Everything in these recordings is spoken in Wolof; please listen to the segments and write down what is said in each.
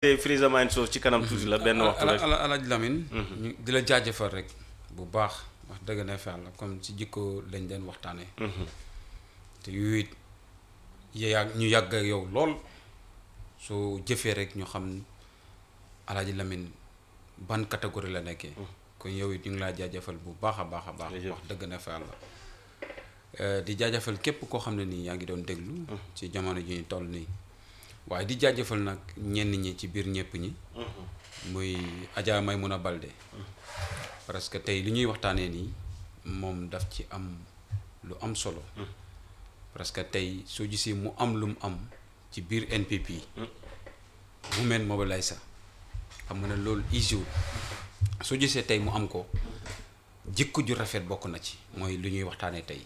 Freezer Mind Show ci kanam tuuti la benn waxtu rek ala alaaj Lamine ñu di la jaajëfal rek bu baax wax dëgg na fa la comme ci jikko lañ leen waxtaanee te yooyu it yàgg ñu yàgg ak yow lool soo jëfee rek ñu xam alaaji Lamine ban catégorie la nekkee kon yow it ñu ngi laa jaajëfal bu baax a baax a baax Jërëjëf. wax dëgg na fa la di jaajëfal képp koo xam ne nii yaa ngi doon déglu ci jamono ji ñu toll nii waaye di jaajëfal nag ñenn ñi ci biir ñëpp ñi muy Adja Maymuna Balde parce que tey li ñuy waxtaanee nii moom daf ci am lu am solo parce que tey soo gisee mu am lu mu am ci biir NPP Women Mobiliser xam nga ne loolu easiwul soo gisee tey mu am ko jikko ju rafet bokk na ci mooy lu ñuy waxtaanee tey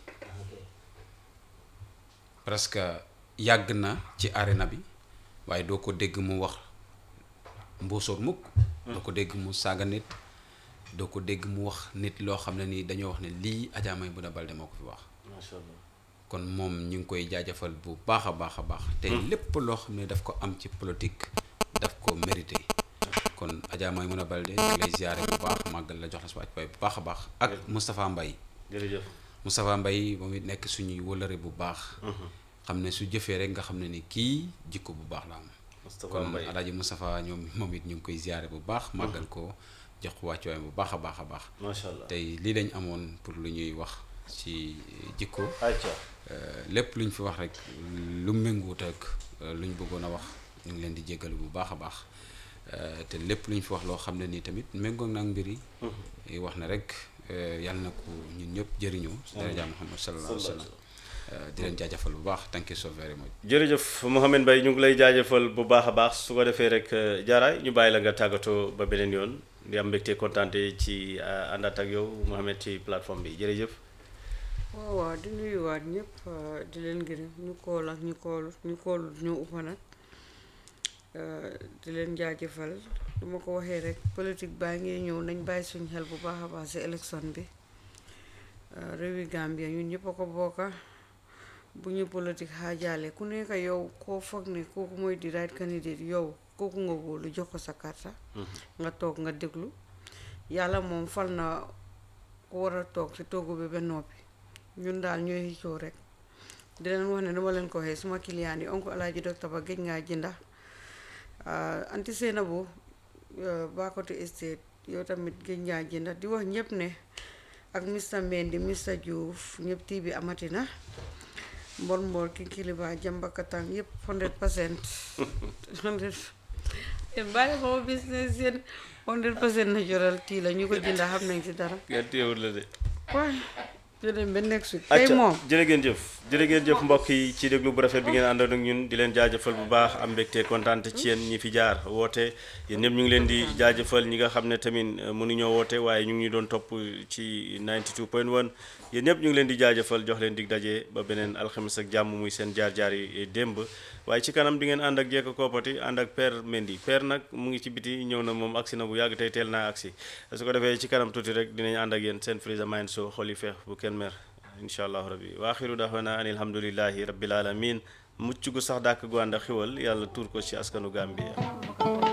parce que yàgg na ci arena bi waaye doo ko dégg mu wax mbóosóor mukk doo ko dégg mu saaga nit doo ko dégg mu wax nit loo xam ne nii dañoo wax ne lii Adja Maimouna Balde moo ko fi wax macha allah kon moom ñu ngi koy jaajëfal bu baax a baax a baax te lépp loo xam ne daf ko am ci politique daf ko mérité kon Adja Maimouna Balde ñu ngi lay ziare bu baax màggal la jox la sa waay bu baax a baax ak Moustapha Mbaye jërëjëf Moustapha Mbaye moom it nekk suñuy wëlëre bu baax xam ne su jëfee rek nga xam ne ni kii jikko bu baax la am Moustapha kon Mbaye alaaji Moustapha ñoom moom it ñu ngi koy ziare bu baax màggal ko jox ko wàccuwaay bu baax a baax a baax macha allah tey lii lañ amoon pour lu ñuy wax ci jikko ayca Euh, lépp lu ñu fi wax rek lu méngoot ak euh, lu ñu bëggoon a wax ñu ngi leen di jéggalu bu baax a baax Euh, te lépp lu ñu fi wax loo xam ne nii tamit méngoog na ak mbir yi yi wax ne rek euh, yàlla na ko ñun ñëpp jëriñoo si daraja Muhammad sallallahu alayhi wa sallam Euh, di leen jaajëfal bu baax thank you so very much jërëjëf Mouhamed Mbaye ñu ngi lay jaajëfal bu baax a baax su ko defee rek jaaraay ñu bàyyi la nga tàggatoo ba beneen yoon di am mbégte kontaante ci uh, àndaat ak yow Mouhamed ci plateforme bi jërëjëf waaw waaw di nuyuwaat ñëpp uh, di leen gërëm ñu kool ak ñu koolut ñu koolut ñu uppa nag uh, di leen jaajëfal du ma ko waxee rek politique baa ngi ñëw nañ bàyyi suñ xel bu baax a baax si élection bi uh, réewi Gambia ñun ñëpp a ko bokka bu ñu politique xaajaale ku nekk yow koo foog ne kooku mooy di right candidate yow kooku nga wóolu jox ko sa karta nga toog nga déglu yàlla moom fal na ku war a toog ci toogu bi ba noppi ñun daal ñooy xëccoo rek di leen wax ne dama leen ko waxee suma client yi oncle alaaji docteur ba géej ngaa jënda anti Seynabou Bakoteh Estate yow tamit géej ngaa jënda di wax ñëpp ne ak Mr Mendy Mr Diouf ñëpp tii bi amati na mbor mbor ki kiliba jambakatang yëpp hundred percent hundred yéen bàyyi ko business yéen hundred percent natural tii la ñu ko jënda xam nañ ci dara ngeen téewul la de waay jëleen ba next week tey acca moom jërë ngeen jëf jërë ngeen jëf mbokk yi ci déglu bu rafet bi ngeen àndoon ak ñun di leen jaajëfal bu baax am mbégte kontaante ci yéen ñi fi jaar woote yéen ñëpp ñu ngi leen di jaajëfal ñi nga xam ne tamit euh, mënuñoo woote waaye ñu ngi ñu doon topp ci 92.1 yéen ñëpp ñu ngi leen di jaajëfal jox leen dig daje ba beneen alxames ak jàmm muy seen jaar-jaar yi démb waaye ci kanam di ngeen ànd ak jekk koopati ànd ak Père Mendy Père nag mu ngi ci biti ñëw na moom agsi na bu yàgg tey teel naa agsi su ko defee ci kanam tuuti rek dinañ ànd ak yéen seen Freezer Mind Show xol yi feex bu kenn mer incha allahu rabbi wa axiru daxwana an alhamdulillahi rabbil alamin mucc gu sax dàkk gu ànd ak xiwal yàlla tuur ko ci askanu Gambia